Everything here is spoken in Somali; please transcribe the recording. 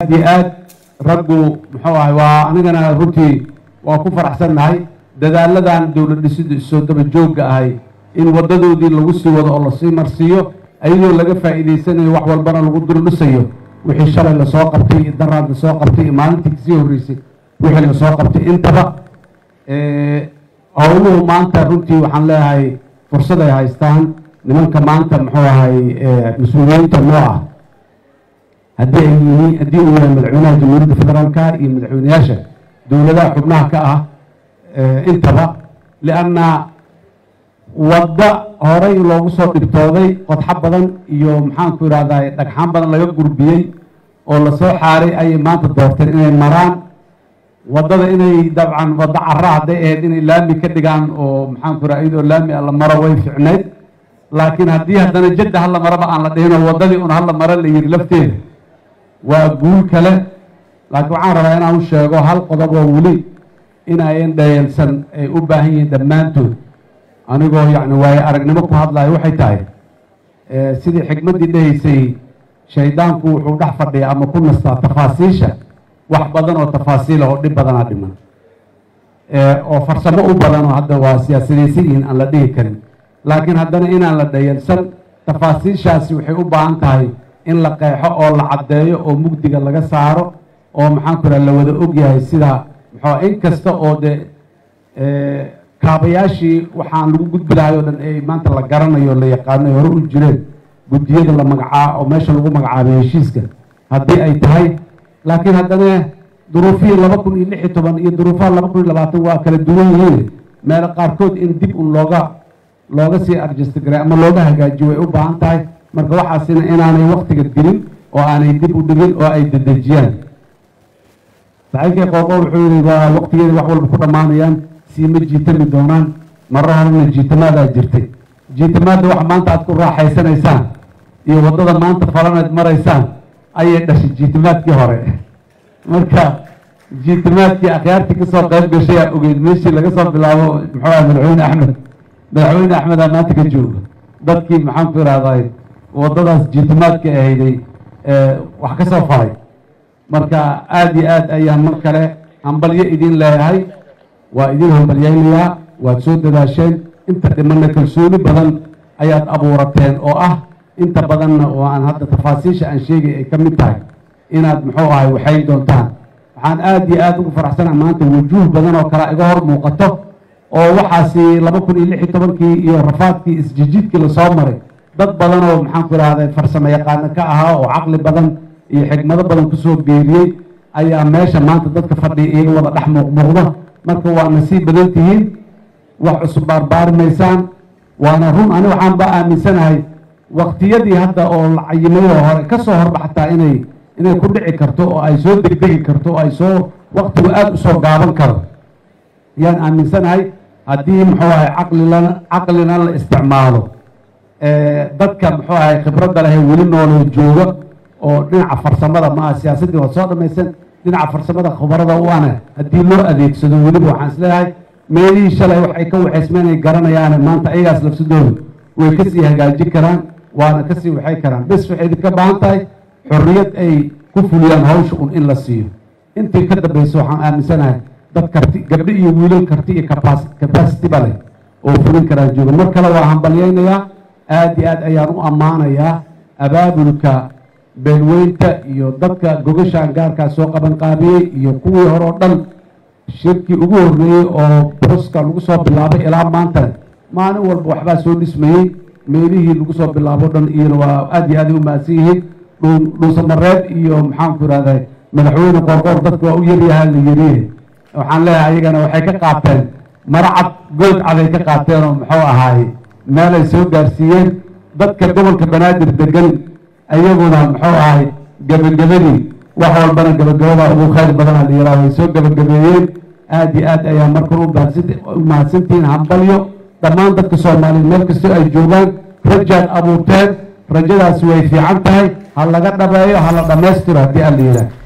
aad iyo aad raggu muxuu ahay waa anigana runtii waa ku faraxsannahay dadaaladan dowlad dhisidda isoo daba joogga ahay in waddadoodii lagu sii wado oo lasii marsiiyo ayadoo laga faa'iidaysanayo wax walbana lagu dul dhisayo wixii shalay lasoo qabtay iyo daraad lasoo qabtay iyo maalintii kasii horreysay wixii lasoo qabtay intaba howluhu maanta runtii waxaan leeyahay fursad ay haystaan nimanka maanta muxuu ahay mas-uuliyiinta noo ah haddii ay yihiin haddii uu yahay madaxweynaha jamhuuriyadda federaalka iyo madaxweyneyaasha dowladaha xubnaha ka ah intaba lianna wadda horey loogu soo dhibtooday qodxo badan iyo maxaanku idhahdaa dhagxaan badan laga gurbiyey oo lasoo xaaray ayay maanta doorteen inay maraan waddada inay dabcan waddo cara hadday ahayd inay laami ka dhigaan oo maxaanku idhaha iyadoo laami a la maro way ficnayd laakiin haddii haddana jadda hala maraba aan la dhihin oo waddadii un hala maro la yidhi lafteeda waa guul kale laakiin waxaan rabaa inaan u sheego hal qodob oo weli inayan dhayeelsan ay u baahan yihiin dhammaantood anigoo yacni waayo aragnimo ku hadlayo waxay tahay sidii xikmaddii dhahaysay shaydaanku wuxuu dhex fadhiya ama ku nastaa tafaasiisha wax badan oo tafaasiila oo dhib badanaa dhiman oo farsamo u badan oo hadda waa siyaasadaysan yihiin aan la dhihi karin laakiin haddana inaan la dhayeelsan tafaasiishaasi waxay u baahan tahay in la qeexo oo la caddeeyo oo mugdiga laga saaro oo maxaanku idhaha la wada ogyahay sida muxuu in kasta oo dee kaabayaashii waxaan lagu gudbi lahay oo dhan ay maanta la garanayo la yaqaano ay hore u jireen guddiyada la magacaa oo meesha lagu magacaabay heshiiska haddii ay tahay laakiin haddana duruufihii laba kun iyo lix iyo toban iyo duruufaha laba kun iyo labaatan waa kala duwan yihiin meelo qaarkood in dib un looga looga sii arjestgaray ama looga hagaajiyo way u baahan tahay marka waxaasina inaanay waktiga dilin oo aanay dib u dhigin oo ay dedejiyaan saxiibkii qooqo wuxuu yihi waa waktigeeda wax walba ku dhammaanayaan siima jiitami doonaan marro horena jiitamaadaa jirtay jiitamaadda waxa maanta aad ku raaxaysanaysaan iyo waddada maanta falanayd maraysaan ayay dhashay jiitamaadkii hore marka jiitamaadkii akhyaartii kasoo qayb gashay aa ogeyd meeshii laga soo bilaabo muxuu aha madaxweyne axmed madaxweyne axmed aa maanta ka jooga dadkii maxaanku idhahday waddadaas jiitamaadka ahayday wax ka soo falay marka aada iyo aad ayaan mar kale hambalyo idin leeyahay waa idin hambalyaynayaa waad soo dadaasheen inta dhimanna kalsooni badan ayaad abuurateen oo ah inta badanna oo aan hadda tafaasiisha aan sheegay ay ka mid tahay inaad muxuu ahay waxayn doontaan waxaan aada iyo aada ugu faraxsana maanta wujuuh badan oo kale iga hor muuqato oo waxaasi laba kun iyo lix iyo tobankii iyo rafaadkii isjijidkii lasoo maray dad badan oo maxaanku idhahday farsamo yaqaano ka ahaa oo caqli badan iyo xigmado badan kusoo geeriyey ayaa meesha maanta dadka fadhiya iyaga wada dhex muuqmuuqda marka waa nasiib badan tihiin wax cusub baarbaari maysaan waana run ani waxaan ba aaminsanahay waktiyadii hadda oo la cayimayoo hore ka soo horba xataa inay inay ku dhici karto oo ay soo degdegi karto oo ay soo waktigu aada usoo gaaban karo ayaan aaminsanahay haddii muxuu ahay caqlilana caqlina la isticmaalo dadka muxuu ahay khibradda leh weli nooloo jooga oo dhinaca farsamada maaha siyaasaddii waa soo dhamaysan dhinaca farsamada khubarada u ana haddii loo adeegsado weliba waxaan isleeyahay meelihii shalay waxay ka waxaysmeen ay garanayaane maanta ayagaas lafsadooda way kasii hagaajin karaan waana kasii waxay karaan bes waxay idinka baahan tahay xorriyad ay ku fuliyaan hawsha un in la siiyo intii ka dambaysa waxaan aaminsanahay dad karti gabdho iyo wiilal karti iyo capacity ba leh oo fulin karaan jooga mar kale waa hambalyaynayaa aada iyo aad ayaan u ammaanayaa abaabulka beelweynta iyo dadka gogashaan gaarkaa soo qaban qaabiyey iyo kuwii hore oo dhan shirkii ugu horreeyey oo boska lagu soo bilaabay ilaa maanta maalin walba waxbaa soo dhismayey meelihii lagu soo bilaabo dhan iyona waa aada iyo aaday u mahadsan yihiin dhuusamareed iyo maxaanku idhahday madaxweyne qoorqoor dadka waa u yaryahaa la yariye waxaan leeyahay ayagana waxay ka qaateen maracad good caday ka qaateen oo muxuu ahaaye meel ay soo gaarsiiyeen dadka gobolka banaadir degan ayaguna muxuu ahay gebagabadii wax walbana gebagabada ugu khayr badana la yihah way soo gebagabeeyeen aada iyo aad ayaa markan u mahadsantihiin hambalyo dhammaan dadka soomaaliyeed meel kastoo ay joogaan rajaad abuurteen rajadaasi way fiican tahay ha laga dhabeeyo ha la dhammaystiro haddii alla yidhaah